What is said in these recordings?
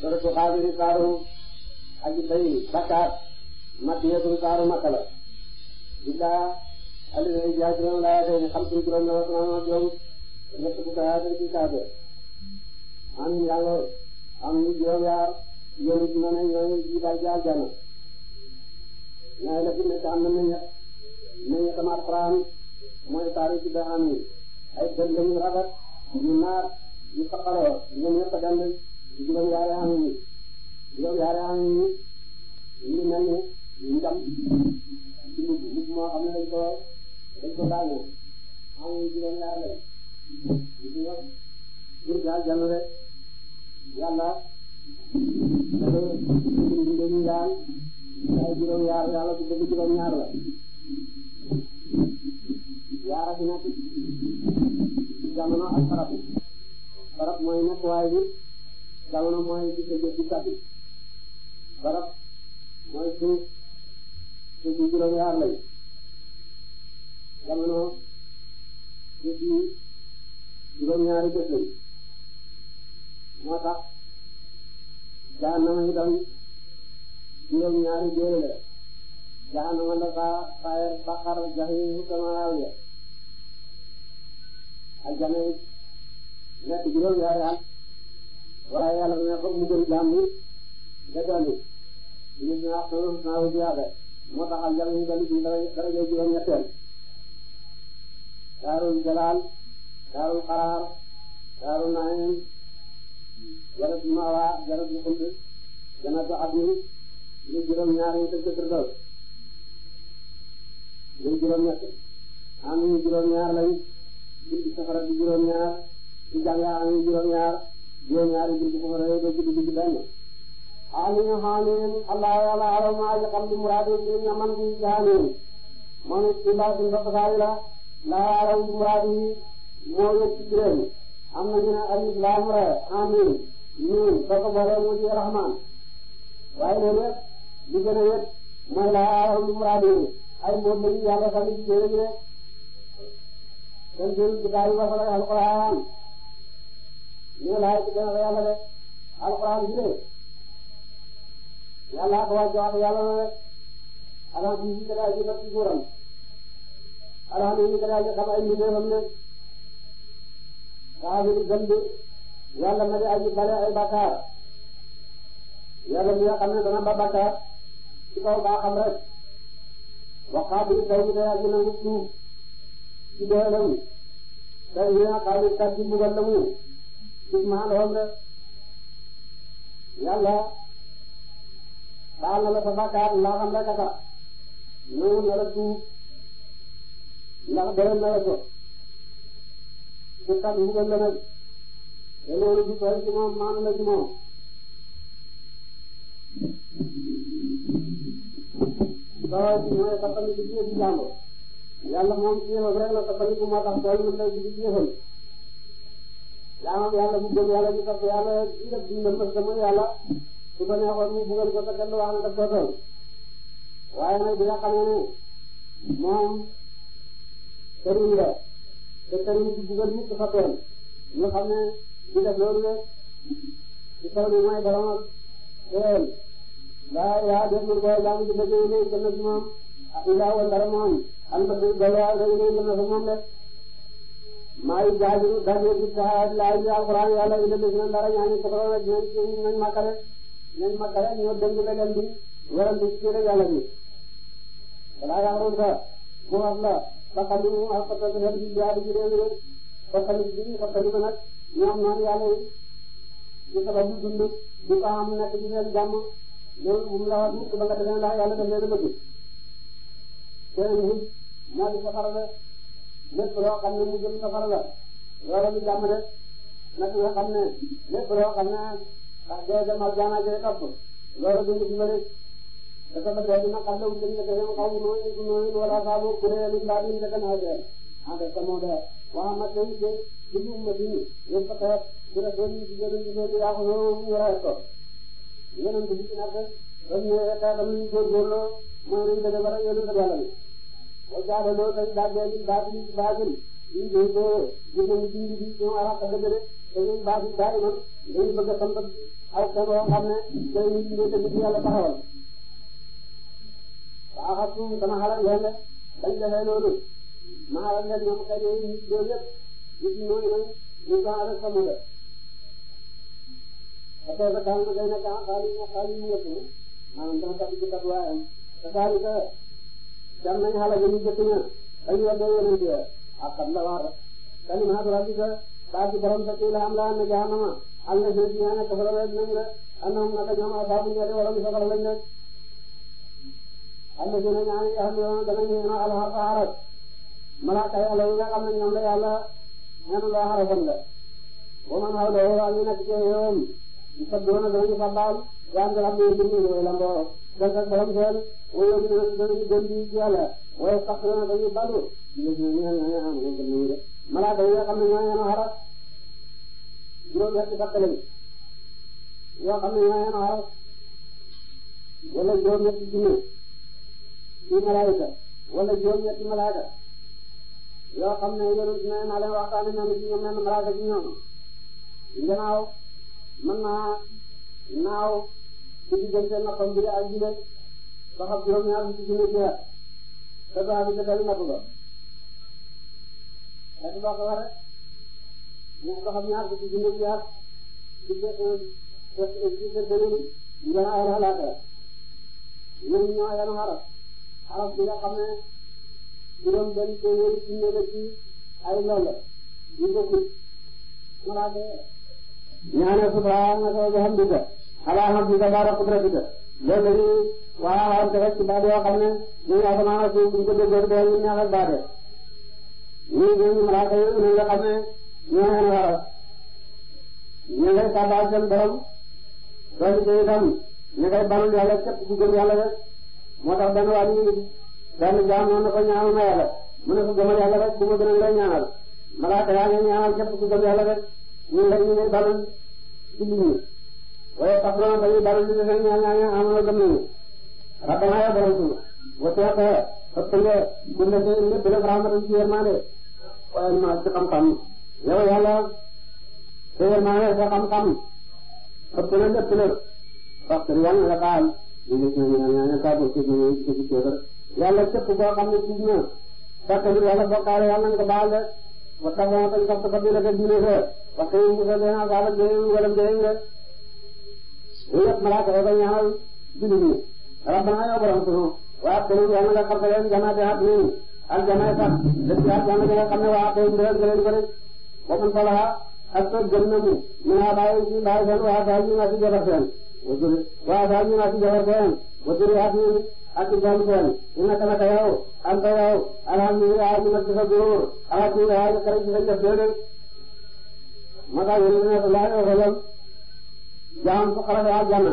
suratu xaafiri saaru aji bay bakkaat makkiyatun saaru makka la billaa alif yaa juróom laa tey xam suñu juróom la wax naa juróom ñett bu kaa tey ci kaabe am yàlla am ñu juróom yaar yéen ci mën a ñooy jiital ci aljana ñaay la fi nekk am na meññet meññet am alxuraan mooy taari ci daa am ni ay dënd lañu rafet yu naat yu saqaloo ñoom ñëpp a dend juróom yaari am yi juróom yaari am yi ñu mel ni njam ci mbubb mbubb moo xam ne dañ ko dañ ko daane am yi juróom yaari lañ ñu nga jur gi aljanna rek yàlla dafa bind dañu daan ay juróom yaar yàlla ku bëgg juróom ñaar la yaara fi nekk jamono ak farab farab mooy nekk waay bi jamono mooy di sa jëf di tabbi farab mooy suuf suuf yi juróom yaar lañ jamono suuf yi juróom ñaari bés lañ moo tax jahannama itam juróom ñaari jéere la jahannama la saa saayar baqar jahiim samaawiya aljana nekk juróom yaari at waaye yàlla ne ko mu gën jaam ni da dolli ñu ne wax sama naa wu ziyaada moo tax aljana ñu dolli ci daraja juróom ñetteel daarul jalaal daarul qaraar daarul naim jannatu mawa jannatu xuld jannatu adni ñu juróom ñaar ñu tëj firdaws ñu juróom ñett am ñu juróom ñaar lañ buntu safara di juróom ñaar ci jànga am ñu juróom ñaar juróom ñaar yi buntu safara yooyu doo guddi guddi benn alim halim allah yàlla alam maa ji xam di muraadu bi ñaman bi jaanin moom it ci mbaa suñ bopp saari la laa alam di muraadu yi moo yëg ci juróom am na ñu ne alif laam ra amin ñun soo ko boolee mu di rahman waaye loolu yëpp li gën a yëg mooy laa alam di muraadu yi ay mbóot lañu yàlla sànni ci téere bi rek kon jël kitaab yi wasala alquran ñu laay ci gën a yàlla de alquran bi de yàlla ko wàcce wax yàlla na rek alhamdu yi kada ji ci góoram alhamdu yi kada ji xam ay mbindeefam ne saa bi gën bi yàlla na di aji bale ay bakkaar yàlla mi nga xam ne dana ba bakkaar ci kaw baa xam rek waxaat bi taw bi day aji nangu tuub ci dooleem tey yéen a xaalis kat ci mbugal la mu gis maa lool rek yàlla baal na la sa bakkaar ndax xam rek a tax ñëw na la tuub ndax doyal na la ko su kat mbugal la nag te loolu du toll ci moom maanu la ci moom soo ñëwee sa famille bi ci jàmbur yàlla moom ci yéexal rek la toppaliku moo tax tool yi léegi di yéexal jaamam yàlla bu gëm yàlla di topp yàlla di def dundam parce que mooy yàlla su ko neexoon mu bugal ko te kenn du wax ne daf ko toll waaye nag bi nga xamee ne moom sëriñ la te sëriñ ci bugal nit dafa toll ñu xam ne di def loolu rek ci kaw ni mooy borom ak teel daa yaa def lu ko jaamu di dëgg yi gën a ci moom ilaa wala dara moom am na lu doy waar rek rek na fa moom rek maa ngi jaajëfal daje ci saa laaj bi alxuraan yàlla indi leen si dara ñaani ko rek ñoom ci nañ makare nañ makare ñoo dëng leen di warante ci rek yàlla bi balaa yaxroon ka mu wax la ba xam ne mu ak ko xel ci jaadu ci réew mi ko tamit bi ko tamit nag ñoom noonu yàlla yi ci sabab bu dund du ko am nekk ci seen jàmm loolu mu la wax mukk ba nga defee ndax yàlla daf leen a bëgg seen nit moo di safara la lépp loo xam ne mu jëm safara la loolu di jàmm de nag nga xam ne lépp loo xam ne ndax dee dem aljana jëy topp loolu dund ci bëri dafa ba dee dina xam ne mu jëm ne dem xaw mu nooy mu nooy wala saabu kuréel mbaa bi ñu naa dee en fait moo dee waa ma tey de ci ñu ma dini yéen fa xeet ci la doon ci jëriñ ci jëriñ yaa ko noonu ñu rawee ko yeneen bi ci nekk ba ñu xeetam ñu góorgóorloo mooy nañ dëgg bara yéen sa yàlla bi wa jaadaloo tay daggee li baatil ci baatil ñu koy dee ñu nañu dindi bi ñoo arab ka dëgg de te ñun baatil daay man dañu bëgg a sant aw kenn boo xam ne day nit ñi te nit yàlla taxawal waa xam suum dama xalaat leen de bañ defee loolu ma xalaat leen ñoom kay yooyu nit loolu yëpp nit ñi ñooñu nag ñu ko avec sama de parce que daal ma day nekk ah xaalis ma xaalis mu yëpp maanaam dama tax ci tatuwaayam te xaalis que dem nañ xalaat yi ñu jëkk ña dañu weddee yonent ya ak xam la war kalimaatu rabbika baa ci borom sa kii la am la am na jahannama am na jënd ñaa nekk fa la wedd nañ la annahum naka ñoom asaabu ñetti waroon safara lañ nekk am na jënd ñaa nga xam ne danañ ñu al xaras malaaka yàlla yi nga xam ne ñoom la yàlla ñaanu loo xarasan la wa man hawlahu ak ñu nekk ci yoon yusabbihuuna danañu sabbaal yaa ngi xam ne ñu ngi lamboo dëgg ak borom seen wala ñu danañu gën di ci yàlla waaye sax dana dañuy balu ñu ñu ñu ñu am ñu gën ñu de malaaka yi nga xam ne ñoo ñaanu xaras juróom-ñetti fakk lañ yoo xam ne ñoo ñaanu xaras wala juróom-ñetti junne ci malaayika wala juróom-ñetti malaaka yoo xam ne yonent ne naa leen waxtaane ñoom ci ñoom menn malaaka ci ñoom gannaaw mën naa naaw ci diggante noppam bi ak jile ba xam juróom-ñaar ci junne ci at te baa bi dëggal napp ba ak boo ko waree ñu ba xam ñaar ci junne ci at ci ci ci gannaaw ay xalaata ñoom ñoo yan xaraf xaraf bi nga xam ne juróom benn téeméeri junne la ci ay loolu yu bokkul malaaka ñaane subhanaka wa bihamdika ala hamdika baara qudratika loolu la ñuy waxaxante rek ci baat yoo xam ne ñu ngi asamaan ak suuf bu ñu ko déggee doo ñu neex ak baate ñii ñooñu malaaka yi ñu nga xam ne ñoo leen waral ñu ngay sabal seen borom loolu ci itam ñu ngay banul yàlla képp ku gëm yàlla rek moo tax benn waa ñu benn jaam noonu ko ñaanal ma yàlla mu ne ko gëmal yàlla rek bu ma gën a lay ñaanal malaaka yaa ngi ñaanal képp ku gëm yàlla rek ñun rek ñu ngi balul ci nit ñi waaye sax doon dañuy balul ci seen ñaan ñaan am na gëm nañu rabbana ya borom suñu wasi'ta ëpp nga kulla shay'in lépp lépp rahmatan ci yërmande waaye ma ci xam-xam yow yàlla sa yërmande sa xam-xam ëpp na lépp lépp parce que yàlla nga baal ñu ngi suñu ñaan ñaan ka bu ci ñu ci ci kër yàlla képp koo xam ne tuub na fekk ni yàlla bokkaale yàlla nga ko baal de wa taxaw tañ ko ko dina ko diine ko wax ko ñu ko dina ko ala jëy wala jëy nga yëpp malaaka yi dañ ñaanal jullit ñi rabbana yow borom sunu waa kër yàlla nga xam leen janaate at nii aljana sax lépp aljana nga xam ne waa kër ndeel gëleen ko rek wa man salaha ak ko gën na mu min a bàyyi ci bàyyi seen waa daal ñu naa ci jabar seen wasuri waa daal ñu naa ci jabar seen wasuri at nii ak ci doom seen ina kana ka yow anta yow alhamdulillah ñu nekk sa góor alhamdulillah ñu kare ci sa jëf déedéet moo tax yéen ne sallallahu alayhi wa sallam jaam su xarale aljanna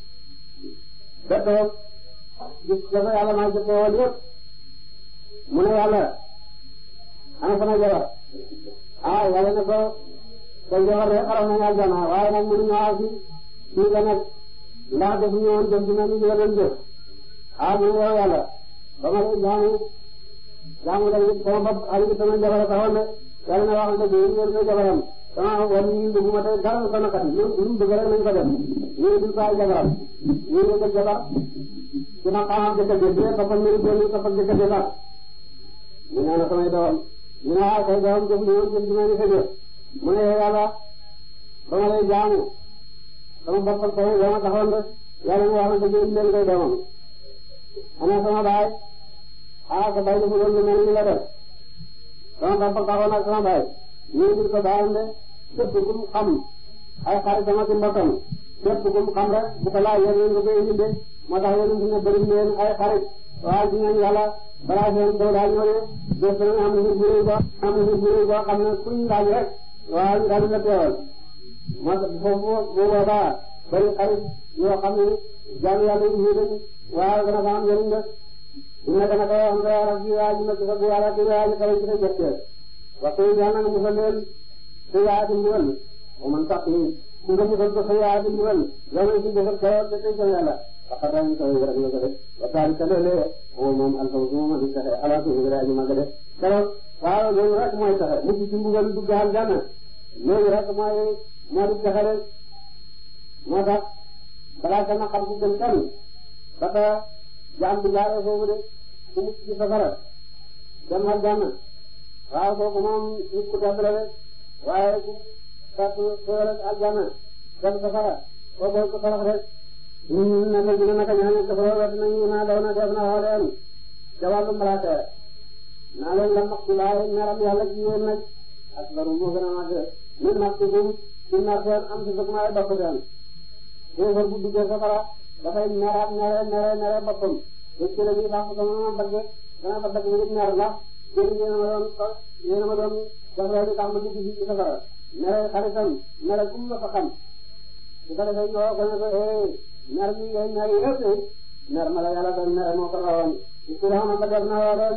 bettoo gis dafa yàlla maa jëkkoo woon yëpp mu ne yàlla ana sama jabar ah yàlla ne ko sa jabar de xaral nañu aljanna waaye nag mënuñu aw si fii nga nekk ndax defu ñu woon jëm dina ñu jël leen jëf ah mu ne yow yàlla ba ma lay jaamu jaamu la sama bopp Aliou sama jabar a taxoon de yàlla na waxal dëgg yéen ngeen koy jabaram sama wala ñu ngi bëgg ma tey dara ko naqari lu mu bëgg rek nañ ko def ñu ngi dul ko ay jabaram ñu ngi ko jabar ci ma xamam jëkkër ji bi toppal mbiri benn toppal jëkkër ji sax ñu ne la samay doom ñu ne ah say doom jëf ñu jëm ci mel ni mu ne yàlla ba ma lay jaamu sama bopp ak sama doom a taxoon de yàlla mu wax na dëgg leen koy doomam ana sama baay ah sa baay dafa doon lu mel ni la def sama bopp taxoon ak sama baay ñu ngi ko baayam de képp ku mu xam ay xaritam ak mbokkam képp ku mu xam rek bu ko laaj yéen nga koy indi de moo tax yéen a ngi bëri leen ay xarit waaye ci ñoom yàlla balaa seen kaw daal ñëw de des na am nañu bureau boo am nañu bureau boo xam ne kuñ laaj rek waaw ñu daal di la teewal moo tax foofu bu boobaa bëri xarit yoo xam ne jaamu yàlla yu ñu dañ waaw dana fa am njëriñ de dina dana ko wax nga yàlla ci waa ji nekk sa bu yàlla ci waa ji xarit ci sa jëkkër waxtu yi yàlla na musal leen sa yaa di mbugal wa man sax ni ku nga musal ko sa yaa di mbugal yow ci defal ko te tey sa yàlla waxa dañ ko rek la ko def wa taali ka lele o moom alfaw su ma di taxe ala ko ngi raji ma def kala waaw loolu rek mooy taxe mucc ci mbugal dugg aljanna loolu rek mooy moo di taxe rek moo tax balaa sama xam ku gën kenn ba ta jaam bi jaaree foofu de ku mucc ci safara dem aljanna waaw kooku moom nit ku tedd la de waaye ku fekk xéewal ak aljanna dem safara kooku ko torox rek ñun naka dina naka ñaan ko fa wet nañu naa daw na def na xooleen ca wàllu malaaka naa leen la maxtu laay meram yàlla ci yéen nag ak baru moo gën a màgg min maxtu gum ci nar seen am si sëg maay bopp seen xéefar bu duggee safara dafay meraat mere mere mere boppam dëkk la bi sax sama ma bëgg dana ko bëgg ngir mer ndax yéen yéen ma doon yéen ma doon dafay di tax ma dugg ci safara mere xaritam mere kum la fa xam su ko defee ñoo ko ne ko eh mer mi ngay mer yëpp mer ma la yàlla doon mere moo ko rawoon ci la ma ba def na waroon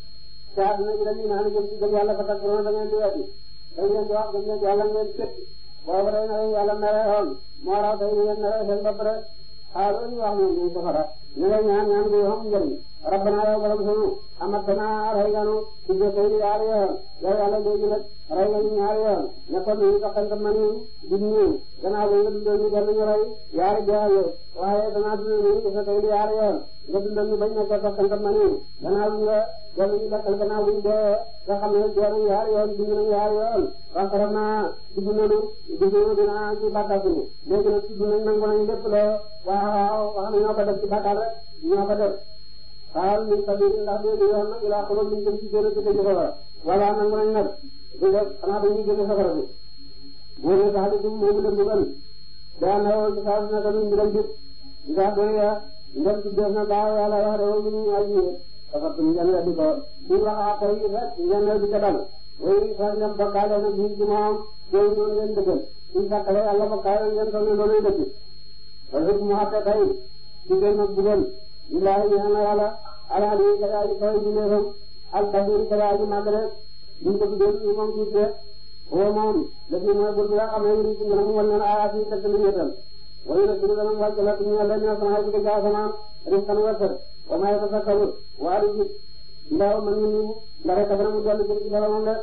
te àdduna bi dañuy naan jëm ci gëm yàlla ba tax da ngeen di weddi da ngeen di wax gëm ngeen yàlla ngeen tëpp boobu day na yàlla mere woon moo raw tey ngeen mere seen bopp rek xaaral ñu wax ñoom ñu safara ñu lay ñaan ñaan bi xam njëriñ rabbana yow borom sunu amatana rey nga nu ci jëfee di yaari yoon yow yàlla léegi nag rey nga ñu ñaari yoon ne kon ñu saxante ma nii di nii gannaaw bi nga dundal ñu dellu ñu rey yaari jaaye waaye danaa dundal ñu ci jëfee di yaari yoon nga dundal ñu bañ ne ko saxante ma nii gannaaw bi nga dellu ñu dekkal gannaaw bi dee nga xam ne dee nañu yaari yoon dund nañu yaari yoon wax rek naa dugg nañu dugg nañu dinaa ci bàkkaar bi léegi nag dugg nañ nangu nañ lépp loo waaw wax na ñoo ko def ci bàkkaar rek ñoo ko def xaal min sabili ndax léegi yoon na ilaa xulóom liñ jëm ci génn ci dëgg safara wala nangu nañ nag di nga xanaa dañuy génn safara bi boo ne sax di dum moomu leen dugal daa na woon ci saa su nekk ñu mbiram jub ndax doy ya ndem ci def na daaw yàlla wax de woon ñu ay yéen dafa tum ngeen weddi ko suñ waxaa koy rek ngeen weddi ko dal way sa ngeen bokkaale na biir ci moom yooyu noonu ngeen dëggal suñ sàkkale yàlla bokkaale ngeen toll ne doonay dëgg wala mu xatte tey ci gën a bugal illaahi ñaan na yàlla alaali kadaaji koy di neefam al kabir kadaaji màgg rek buñ ko tuddee ñu moom tuuti rek woo moom la fi mooy bur bi nga xam ne yuri ci ngën a mu wal leen ayaat yi teg lu ñeetal wayu na sunu dana wàcc la ñu leen ñoo sama ci ga asamaan riskan wërsëg wa ma yatafakkaru waadu ji ndaw man ñu ñu la rek dana mu dellu jëm ci boromam de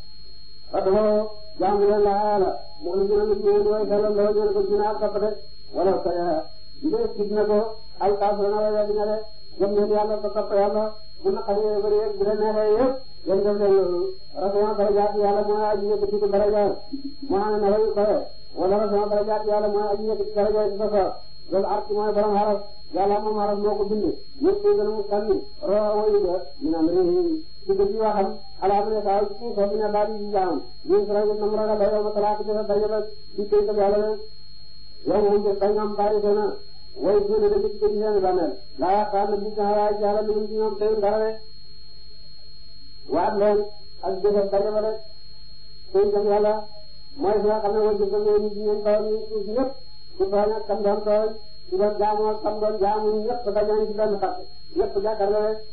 adoo jaamu leen la yàlla mu ngi gën a nit ñi way sellal la ñu ko dina ak toppate wala ko ya ndee gis na ko al kaafiruna way weddi na de gëm leen yàlla ko topp yàlla bu naqari bëri yëpp bu leen neexee yëpp yéen def leen loolu rasuma darajaat yàlla mooy aji yëkkati ko daraja moo xam ne na way ko wala rasuma darajaat yàlla mooy aji yëkkati daraja ci sa loolu arc mooy borom xaras yàlla moom xaras moo ko bind ñëpp gën a mu sànni roo wayu ga min amri ci gën ci waxam ala ne saa ci ko bi ne daal di jaam ñu sura ñu nam ragal yow ma talaata ci sa dajale ci kay ko yàlla yow moom de bay ngam bari dana way gën a dëgg ci seen bàmmeel laa yaakaar ne bu taxawaay ci yàlla lu ci ñoom tey dara de waat leen ak jëfal dajale rek tey jëm yàlla mooy fi nga xam ne way jëfal ngeen nit ñeen tooñ ñu suuf ñëpp su tooñ ak kam doon tooñ su doon jaamu ak kam doon jaamu ñëpp dañoo ci benn xat ñëpp jàkkaarloo rek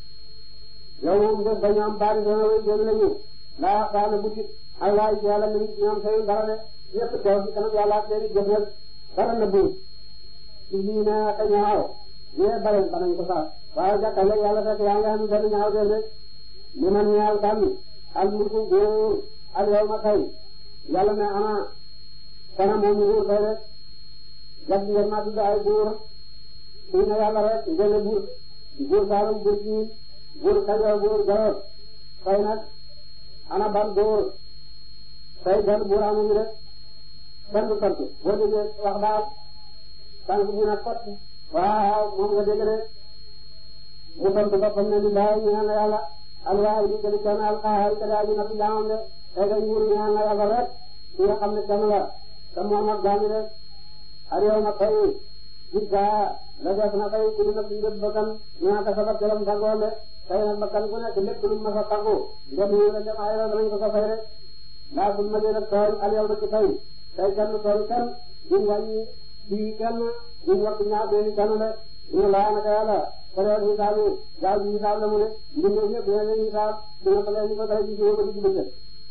yow moom def dañu am bari dana way gën lañu laa yaakaar ne bu ci xalaay ci yàlla lu ci ñoom tey dara de ñëpp teew ci kanam yàlla ak seeni jëf nag dara na buur ci lii ne ak ñaaw ñee bare banañ ko sax waaye jàkkale yàlla fekk yaa ngi am benn ñaaw def rek li man ñaal kan al mulku góor al yow ma tey yàlla ne ana kana moom nguur tey rek jag ngeen ma tudd ay buur suy ne yàlla rek ngeen buur buur saalum buur siin buur kajoor buur jolof tey nag ana ban buur tey benn buur amuñu rek benn sant boo déggee wax daal tànk ñu ne kot waaw moom nga dégg rek mu sant boppam ne lillahi ñaan na yàlla alwaay di gëli kenn alxaar ka daa ji na fi jaamam de tey dañ nguur ñaan na yàlla rek ki nga xam ne kenn la te moom ak jaami rek al yow ma tey gis gaa la def na tey ku dina fi njëb bakkan ñaa ka sabab jëlam tàggoon de tey nag bakkan ku nekk lépp lu ma sa tàggu ndem yi la dem ay danañ ko ko fay rek laa bul ma dee tooñ al yow ci tey tey kenn tooñ kenn duñ wàññi fii kenn duñ wax ñaar benn kenn de ñu laa naka yàlla période xisaab yi gaaw ji xisaab la mu ne mbindee ñëpp dina leen xisaab dina ko leen ñu ko dara ci jiw ba di ci bëccëg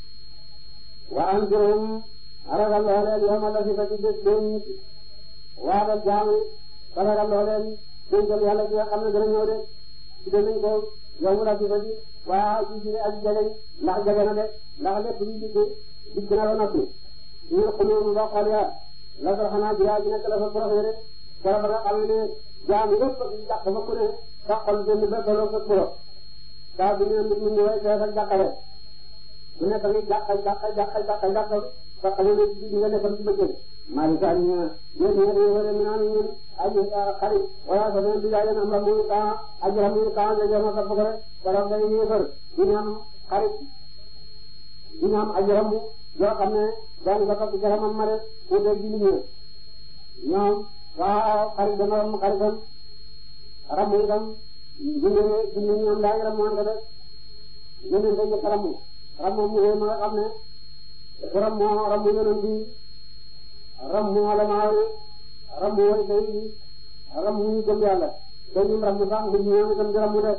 wa anzirum ragal loo leen yow ma la fi ba ci bés benn waadal jaam yi ba ragal loo leen dénkal yàlla bi nga xam ne dana ñëw de ci danañ ko yow mu la fi ba ci waa ji ci ak jegeñ ndax jege na de ndax lépp lu dikk dikk na ba noppi ñu xulóom ba xol ya la ko xanaa jiyaa ji nekk la fa profé rek keroog ba nga xam ne jaam yëpp jàq fa ku ne sa xol benn ba toloo sa kuro saa bu ñu nit ñi ñëwee fees ak jàqale bu nekk ni jàq jàq jàq jàq jàq sa xale ne di nga defal ci bëccëg Malick Sall ñu ne yéen ñëpp dañoo war a naan ñun aji xarit wala sa benn bilaay am la muy kaa aji la muy kaa nga jëma sa bëgg rek keroog day yéefar di ñu am xarit di ñu am aji ramu yoo xam ne daan nga topp ci ramam ma de pour de ji ñu ñoom waaw xarit dana ram xaritam ramu itam jinne jinne ñoom daa ngi ramu wante de jinne dañ ko ramu ramu mu ma nga xam ne ramu ramu yonent bi rammu alamaa yi rammu way day yi rammu ñu gëm yàlla te ñun rammu sax nit ñi ñoom itam di rammu de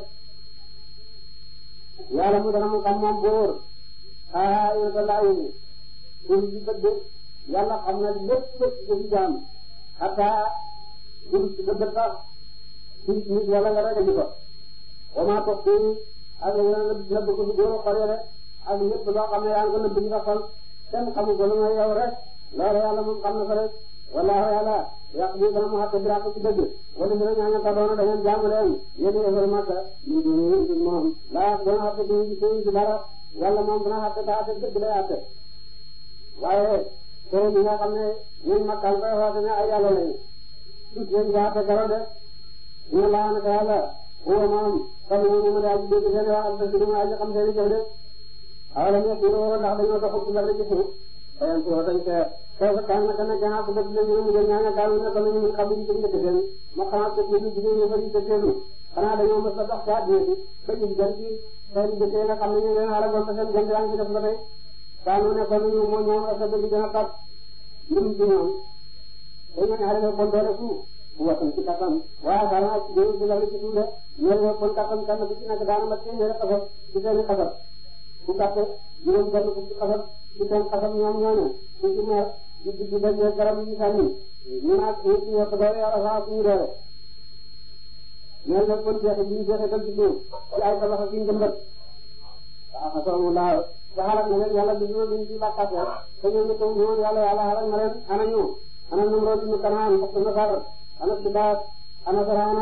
yàlla mu dana mu xam moom bóor xaa yéen laa yéen pour di bëgg yàlla xam na lépp lépp ci jaam xataa pour ci bëgg sax ci nit yàlla nga ragal ko wa maa toog fii ak yeneen nëbb ko si góor xol rek ak lépp loo xam ne yaa ngi ko nëbb ci sa xol kenn xamu ko lu may yow rek loolu yàlla moom xam na ko rek wallaahu yàlla yàq bi dana mu xàtte biraaq ci dëgg wala dina ñaaña ta doona da ngeen jaamu leen yéen yéefar Makka ñu di moom laa dana xàtte ci ci ci dara yàlla moom dana xàtte ta xàtte dëgg lay xàtte waaye tey bi nga xam ne ñun Makka koy xoote ne ay yàlla lañu tus leen nga xàtte karo de ñu laa naka yàlla huwa moom xam ne moom daal dégg seen wax ak dëgg dama aji xam seen jëf de awalam yaqulu ndax dañoo doxul ci dara ci suuf dayen ko dañ ko kooku kan naka na jaxaa ko bëgg lañu mu jël ñaanga daal ne ko ñu mun xam ñu njëkk seen ma xanaa ko ñu jigéen ñu bari te teelu xanaa dañoo mës a dox ci àddina bi ba ñu gën ci seen jëkkee nga xam ne ñu leen xalagoon te seen gën yaa ngi ci def ba tey kaanu ne ko ñu moo ñoom ak bëgg gën a tab ñun ci ñoom dañu ñaare ko bon doole fu watan ci kattan waaye daal ak jëru ci la ci tuule ñoo kon kattan kan bu ci nekk daana ma téeméeri xasab ci seen xasab bu gàtt juróom benn fukki xasab ci seen xasab ñoom ñooñu su ci meer di di di dajee garab yi sànni ñu naat ñu ci ñëpp doole yàlla saa suñu doole ñoo ne kon jeexe bi ñu jeexetal ci suuf ci ay tabax ak njëmbat waaw xasamu laa te xalaat na leen yàlla duñu duñ ci bàkkaate te ñoo ne ko ñoom yàlla yàlla xalaat na leen ana ñu ana Namrood ibn Kanaan mbokk Nasar ana Sibaat ana Firawna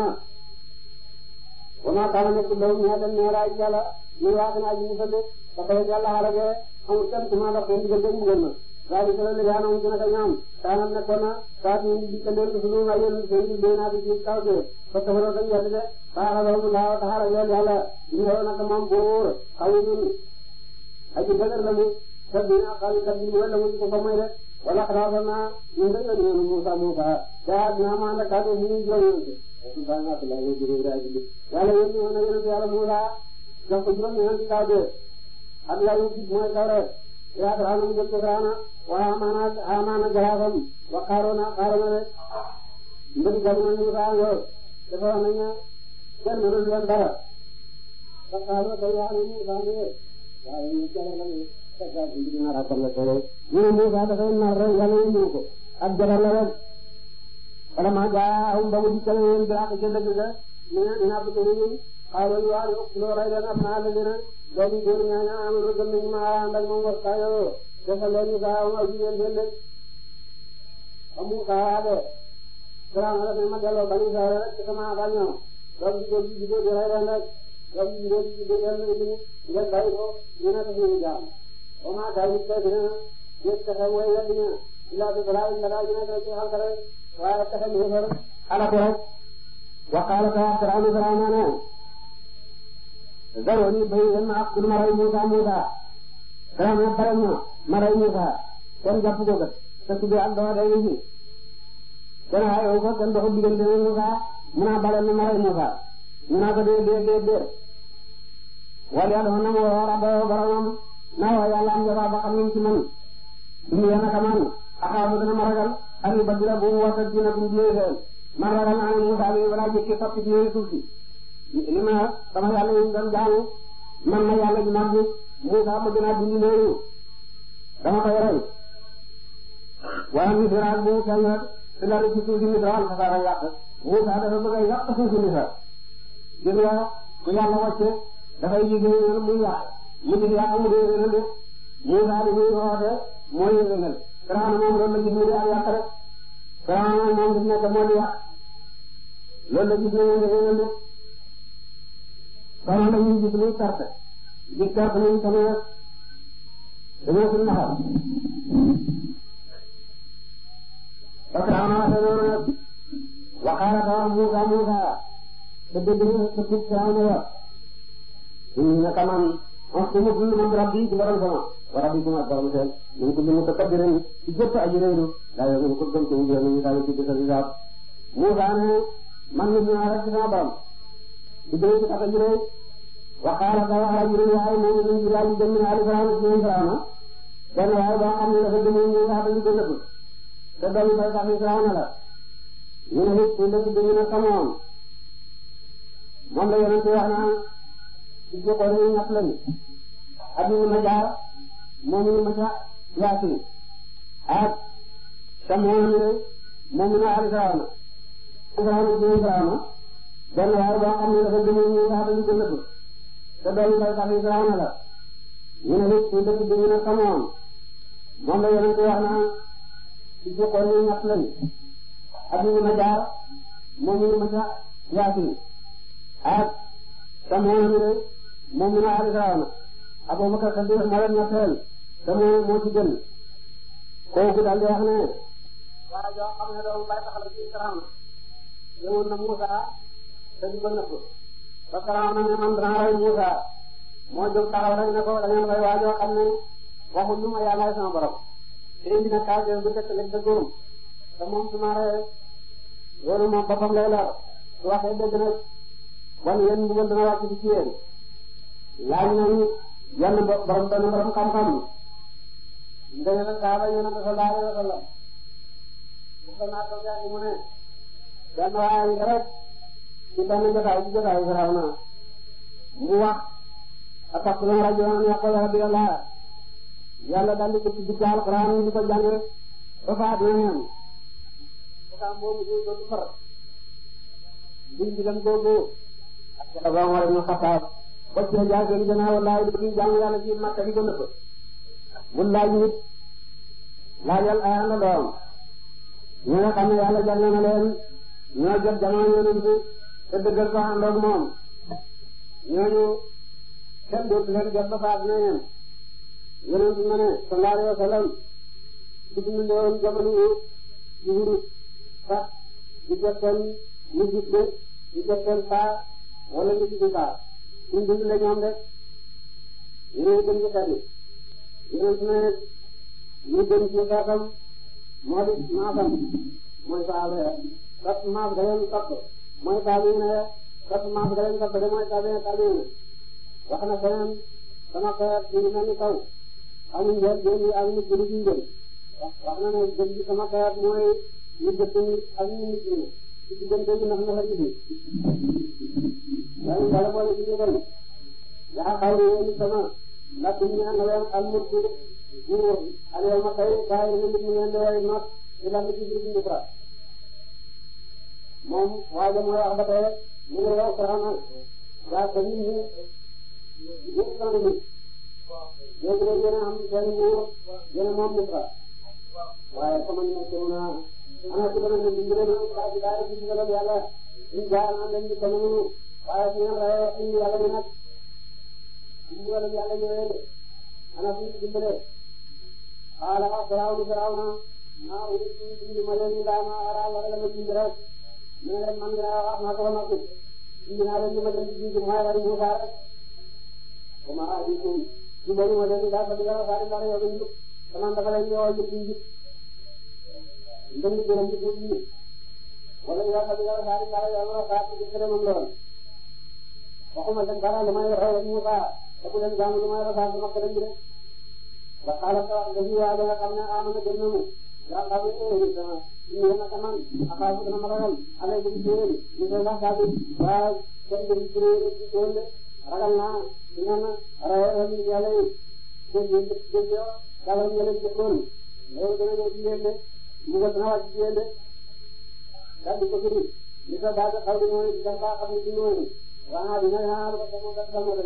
wa maa kaana nekk law ñee dem neeraay yàlla ñu waat naa ji ñu fëgg ba pare yàlla xalagee amul kenn ku ma dox seen diggante mu gën ma daal di solo léegi anam ci naka ñoom kaanam nekkoon na saa ñu di dikkal leen sunu ay yéen seen di dee naa di ci kaw de fa taxawaloo dañ yàlla de baaxaloo mu laaw taxara yoon yàlla ñu ñëw naka moom buur xawu ñun aji dëgër la mu te dina xawi kat bi wala mu ko fa moy de wala xalaatoon naa ñun dañ leen ñëw Moussa Moussa daa dina ma ànd ak kàddu ñu ñu juróom ñeent ba nga la ñu jëre daa ji yàlla yéen ñu na yéen yàlla Moussa jox ko juróom ñeent kaw de ak la yu gis mooy kaw rek yaa dara mu jël ko saana wa amaana amaana jaraafam wa xaaroona xaaroona rek mbëri jamono Moussa yo dafa wax nañ ne kenn mënul leen dara ba xaaroo kay wax ne Moussa ne waaye ñu jara la ñu ñu ne Moussa dafay nar rek yàlla yëngu ko ak jabar la rek wala maa jaahum ba mu dikkal leen bi ak ca dëgg ga ñu ne ina bëgg ñun xaaral ñu waa loo rey leen am naa la dina doomi góor ñaaña amul gëm nañu ma ànd ak moom wax saa yoo defal leen ñu saa am ak jigéen seen dëkk amu saa de Firaaw la ne ma delloo bani Israël rek ci sama ba ñoom doom jigéen ji jigéen ji rey leen rek doom jigéen ji jigéen leen rek ngeen bàyyi ko ñu ne dañuy jaam wa maa daawit te dina yëg pexe mooy weddi na ilaa bi balaa illa daal dina def ci xalka rek waaye pexe mi xër xalaku rek wa qaala ta Firawna Firawna ne zaroni bay leen ma ak ma rey Muusa Muusa Firawna bare na ma rey Muusa kenn jàpp ko kat te tuddee ak doo day fi kenn xayoo ko kenn doxul diggante ne Muusa mu naa bare na ma rey Muusa mu naa ko dee dee dee dee wala yàlla na ma woo rabba boromam naa waa yàlla am jabaab ba xam ne ci man duñu yéen a xamaan axaafu dana ma ragal ak yu badira bu mu wasa dina bu mu jiyee man ragal naa ne Musaa bi balaa jëkki soppi ci yooyu suuf si li ma sama yàlla yi doon jaamu man ma yàlla ji mag bi Musaa ma gën a dindi loolu dama koy rey waaye misra bu mu feeñ rek si la ci suuf si misra wala fasara yàq Musaa dafa bëgg a yàq suuf si misra gis nga ku yàlla wàcce dafay liggéey muy yàq mu ngi yàq mu dee yéen a def Moussa li muy woote mooy yéwénal Firawna moom loolu la gis mu di ak yàq rek Firawna moom fi nekk moo di yàq loolu la gis ne ñoom dafay yëngu kon dañuy gis luy perte gis perte nañu tamit dañoo fi naxal ba Firawna waxee loolu nag waxaala ko wax Musa Musa te dëgg ñu te tuub Firawna wax ñu ne kaman wax ci mu dund man rabbi ci borom sama wa rabbi kuma borom seen ñu ko limu takabbirin ci jëpp aji réeru daa yow ko gëm ci ñu ñu daal ci bisal hisab Musa ne man nit ñaa rek ci sama borom ci dëgg ci tax aji réew waxaala ko wax aji réew waaye moom ñu ci daal dem na ali Firawna ci ñu Firawna benn waaye boo xam ne dafa dem ñu nga dañu ko nëbb te doom bay tax Firawna la ñu ne nit ñu dëkk bi ñu ne xamoon moom la yonente wax naa ci jokkoo ne ñett lañu ak ñu ma jaar moom ñu ma ca yaasin ak samoon ne moom ñu ne ali Firawna Firawna ci Firawna benn waaye boo xam ne dafa dem ñu nga dañu ko nëbb te doom bay tax Firawna la ñu ne nit ñu dëkk bi ñu ne xamoon moom la yonente wax naa ci jokkoo ne ñett lañu ak ñu ma jaar moom ñu ma ca yaasin ak samoon ne moom ñu ne ali Firawna Abubakar Sadiq moo leen ñetteel te moo moo ci gën kooku daal di wax ne waa joo xam ne doomu bay taxal ci Firawna ñëwoon na Musa te di ko nëbb ba Firawna ne man danaa rey Musa moo jóg taxaw rek ne ko da ngeen rey waa joo xam ne waxul lu ma yàllaay sama borom te indi na kaal bu tekk leg dëggoom te moom su ma reyee loolu moom boppam lay lor su waxee dëgg nag wan yéen mbugal dana wàcc ci yéen laaj nañu yenn borom benn borom xam-xam ndege na kaaba yéen a ko sallallahu alayhi wa sallam bu ko naa ko jàng mu ne benn waaye ngi rek ci benn jotaay ci jotaay Firawna mu wax ataquluna rajulan yaqulu rabbi Allah yàlla daal di ko ci dugg alquran di ko jàng ba faat na ñaan am boobu ñu doon far biñ ci dem googu ak Abu Umar ibn Khattab ba ci jaay seen gannaaw wallahi du ñu jaamu yàlla ci Makka di ko nëbb mu laaj nit laajal ay àndandoom ñi nga xam ne yàlla jàll na leen ñoo jot jamono yonent bi te dëggal ko àndoog moom ñooñu kenn dootu leen jot ba faat na yéen yonent bi ma ne sallallahu alayhi wa sallam ci ñu leewoon jamono yi ci wurus sax di jot seen musique de di jot seen saa wala ñu ci saa suñ dund la ñoom rek yéen gën ci xel yéen su ne ñu gën ci xeetam moo di maasam mooy saaba ya topp maas ga leen topp mooy saabi ne topp maas ga leen topp de mooy saabi ne saabi ne wax na feneen sama xeet ci lu mel ni kaw amuñ njël jën yi ak nit ñi ci njël wax na ne gën ci sama xeet mooy ñu jëpp ak ñu nit ñi ci diggante bi ndax ndax indi yaa ngi dala boole ci ñu dem yaa xaw yéen sama lakk ñu ànd leen al mulku nguur al yawma tey bàyyi na nit ñi ngeen di way not ci lan ci biir Misra moom waaye mooy wax ba tey mu ngi yow Firawna yaa ko nit ñi ñëpp sama nit léegi nag yéen a am seen nguur yéen a moom Misra waaye sama nit ñi naa ana ci dana leen dimbale ñu ba ci daara ci digalam yàlla ñu jaar na leen di ko noonu waaye su ngeen rawee indi yàlla bi nag digalam yàlla ñëwee ana fu ñu dimbale xaala wax Firawna Firawna maa ngi ci indi ma leen daa ma ara wala la ma indi rek ñu ne leen man ngaa wax naa ko ba noppi indi naa leen ñu ma leen di indi mooy rek Musa rek kuma ajikum ci bari ma leen daa fa digal fa di dara yow ñu sama dafa leen ñëwal ñu indi ndënd gërëm ci buur yi wala yaa xam ne yow saa di dara yow saa ci gërëmam lool waxuma leen dara lu may waxee Musa te bu leen jaamu lu may waxee sama gërëm bi rek ba xaaral sa nga ji waa nga xam ne amana gëm na mu yaa xam ne eh sama ñu yéen a ko man akaafu dana ma ragal alay bi ci yéen ñu koy wax saa bi waa kenn dem ci ci tool de ragal naa dina na rawal yàlla yi dégg ngeen dégg dégg yow dawal yàlla jëkkoon loolu dana ñëw ci yéen de mu nga dana wàcc ci yéen de daal di ko firi li ko daal di xaw di mooy dafa xam ne ci noonu waa dina yaa ko ko ko ko mo dañu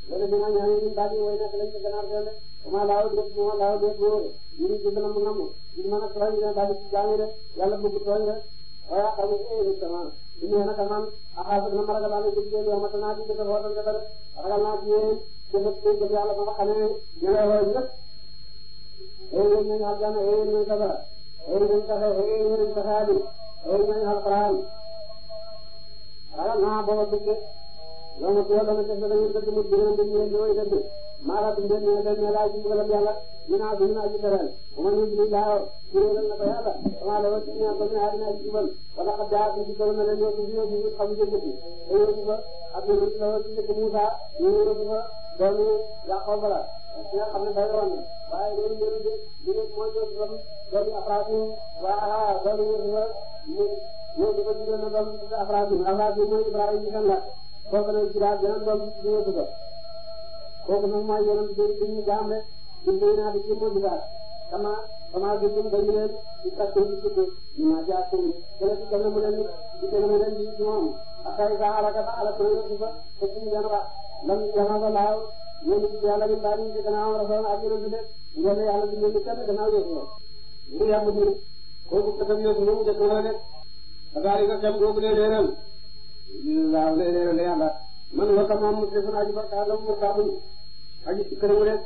wala dina ñaan ñu daal di way nekk lañ ko gannaaw seen de ma laaw def ma laaw def wóor ñu ci gën a mu namm ñu mën a tooñ ne daal di jàng de yàlla bëgg tooñ de waaye xam nga eh sama ñu ne nag man axaas na ma ragal naa ci yéen yow ma tanaa ci dëkk wala dëkk rek ragal naa ci yéen jëf jëf yàlla ba nga xamee ñu lay woo ñëpp eh yéen ñu aljana eh ñu sabara eh ñu taxe eh ñu taxaadi eh ñu alquran ragal naa booba bëgg yow ma tuwa dana def dañu dëgg mu dina dëgg ñu ñooy dëgg maa la tuddee ñu dañ ne laaj ci mbugalam yàlla ñu naa ñu naa ci teral bu ma nit ñi laaw ci réeral na ko yàlla dama la wax ci ñaan ko ñu àddina ci jubal wala xam daa ci jubal na leen ñoo ci ñoo ci xam jëgg ci te yow ci fa ak ñu la wax ci dëkk Moussa ñu ñu ci fa doomu Yaqoob la ci nga xam ne day woon waaye loolu ñu ñu ñu ñu mooy do doom doomu Afrasim waa doomu ñu fa ñu ñu di ko jubal na doom Afrasim Afrasim mooy Ibrahima ci kan la kooku nag ci daal beneen doom ci ñu ko kooku nag mooy yonent bi bi ñu jaam rek di béy naa di ci mën daal sama sama gëstoo dañu leen di kàttan di tudd ñu ma jaar tamit dana ci gën a mën a nit di gën a mën a nit ci moom ak ay saa alaka ba alaka na yëpp fa te suñu yan wax lam yana ko laaw ñoom ci yàlla ñu daal ñu ci gannaaw rasoon ak yonent bi ngeen ne yàlla di leen di kenn gannaaw yëpp la ñu yàgg ni kooku katam yëpp moom jëkk la rek daal nga kam googu lee leeral laaw lee leeral yàlla man wa ka moom defu naa ji barka la mu ka bu aji ci këram rek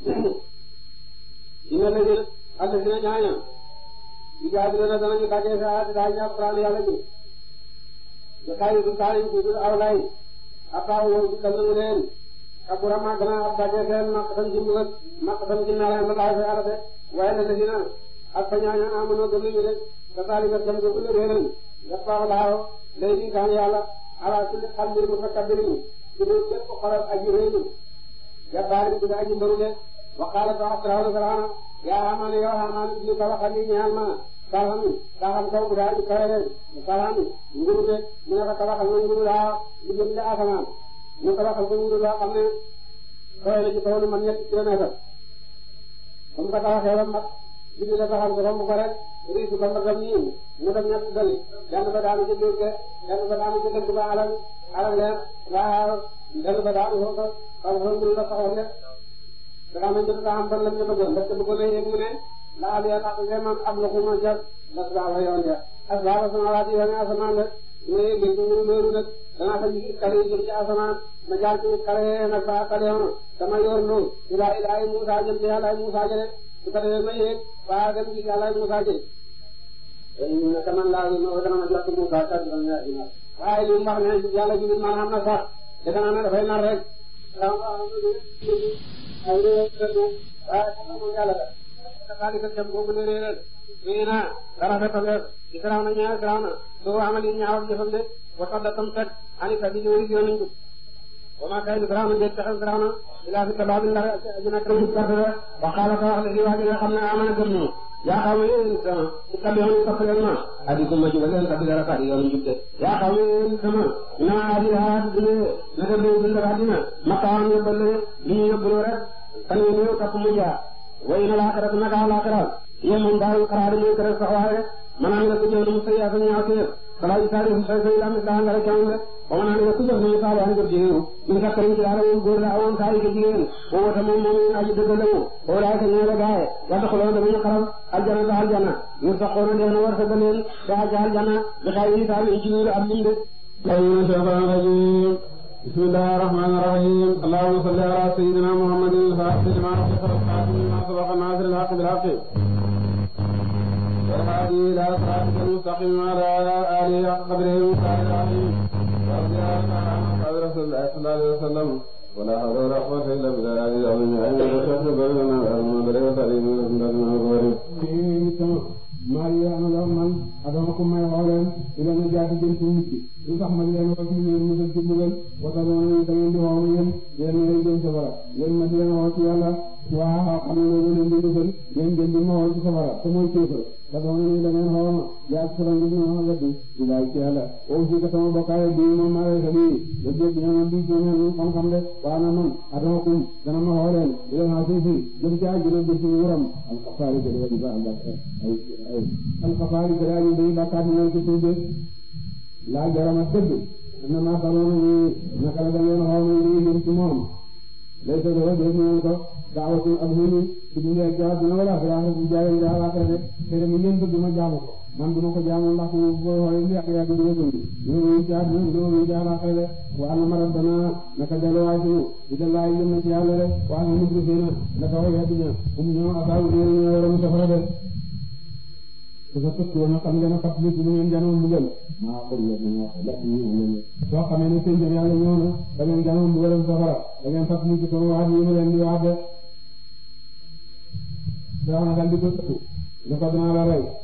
ina la jël àll dina ñaaña di jaay dina danañu dajee sa daa ñaa Qur'an yàlla ji da kay du kay du du awlay apa wo ci kan mu leen kabura ma gana ab dajee seen nak tan ci mbugal nak tan ci nara ma daa fa yàlla de waaye na dina ak fa ñaaña amono gëm ñu rek da taali nga tam ko lu réeral ya pa laaw léegi kan yàlla ala kulli xalbir mutakabbirin ci lu képp xolal aji réeru jabbaari bi aji mbaru de wa qaala ta Firawna Firawna yaa Haamaan yow Haamaan ibni ko waxal ni ñaan ma saxam saxam kaw bu daa ji kawe de saxam nguru de mu ne ko tabaxal ma nguru daa di jëm de asamaan mu tabaxal ko nguru loo xam ne kawe na ci kaw lu man ñetti kilomètre comme ko tabaxee ba mat di la taxal ko romb ko rek riisu ba mbagam nii mu dem ñett dali benn ba daanu ci géej ge benn ba daanu ci dëkk ba alal alal leen waaw benn ba daanu foofu xam nga nguru la taxaw rek dara ma jot a am ban lañ la bëggoon parce que bëggoon na yegg mu ne laal ya tax vraiment ab la xuma jar las baaba yoon ja asbaaba samawaati yoon asamaan la su ma yeggee ci mbiru loolu nag danaa fa gis kale yi jëm ci asamaan ma jaar ci kale nag ba kale yoon sama yoon lu ilaa ilaa Musa jëm ci yàlla Musa jële su ko defee ma yegg ba dem ci yàlla Musa jële naka man laa ma dana ma jot Musa kat waaye li mu wax ne yàlla ji man xam na sax defe naa ne dafay nar rek ay réew waaye xam nga moom yàlla la dafa di dem boobu ne réeral mais naa dara fekkal ci garaaw na ñaar garaaw na soo amali ñaawal jëfam de wa tax da tam fekk ani ka di ñëw yoon nañ ko wa ma kay garaaw na déet taxal garaaw na ilaa fi tabaab ndar ajina kam ci perte la wa xaala ka wax la waa ji nga xam ne amana gëm ñu yaa xam ne yéen sama ci tabi yoon topp leen ma adi ko ma jubal leen tabi dara kadi yoon jub de yaa xam ne yéen sama na adi haat dine naka dee dundal àddina maqaam yóbbal li ñu yóbbaloo rek fan yu néew topp mu jaar way na laaxirat naka laaxirat yéen moom daal xaraari muy kër sax waaye maanaam nga ku jëf na mu sëy ak ñaaw téef kala yi saari fu say say lam daa nga rek camam de ba maanaam nga ku jëf na mu saali an jëf jigéen min sakkarin ci yàlla moom góor la awoon saari ko jigéen o wata moom moom aji dëgg la mu o laay ka ñeele gaaye yadda xuloo damañu xaram aljana da aljana ñu saxoona dee na war sa leen da aja aljana da xay yi saali ci ñu am lim de بسم الله الرحمن الرحيم اللهم صل على سيدنا محمد الفاتح لما أغلق والخاتم لما سبق الناصر الحق بالحق والهادي إلى صراطك المستقيم وعلى آله حق قدره ومقداره العظيم ورضي الله تعالى عن أصحاب رسول الله صلى الله عليه وسلم ولا حول ولا قوة إلا بالله العلي العظيم أين الشيخ بيننا وأرمنا بلغ تعليم ولكن الغريب maa ngi am la man adama ko may xoo leen di leen jaati jëm ci nit ki lu tax ma di leen wax ci leen musal ci mbugal wata doon da ngeen di xoo yéen yéen ngeen jëm safara yéen ma di leen xoo ci yàlla waaw xam ne loolu leen di musal yéen ngeen di ma xoo ci safara te mooy kéefër te doon ni da ngeen xoo ma yaa ci safara ngir ma weddi di laaj ci yàlla oo fi ka sama bokkaale bi moom maa lay xali da dégg ñoom di ci ñoom xam-xam de waa na man adama kum dana ma xoo leen di leen xaa fi jëm ci àjjana bi ci wuram al xafaari ko di ba am ay alxafaari ko daal day bàkkaat ñoo ci tuube laa jarama dëgg na ma xamoon ni naka la da ngeen xaw ma ñu jëm ci moom lay sa dara def ñu ko daawatu ak huni ci dund ak jaat dina wala xira bu jaay nga ala xira de te mu ngeen bëgg ma jaamu ko man duma ko jaamu ndax bu xoy li ak yaa dina gëm ñu ñu jaar ñu do ñu jaar ala xira de wa anna maradana naka dalo way ñu ida lay yëm ci yàlla de wa anna mudrifina naka way adina um ñu asaabu ñu ñu waram safara de su ko tëkk woon xam ngeen fat li ci lu ngeen janoon mbugal maa ko yéen nañu wax la ñu ngeen soo xamee ne seen jëm yàlla ñëw na da ngeen janoon mbugalam safara da ngeen fat li ci sama waat yi ma leen di waat de daaw na dal di ko tëkku ne ko dinaa la rey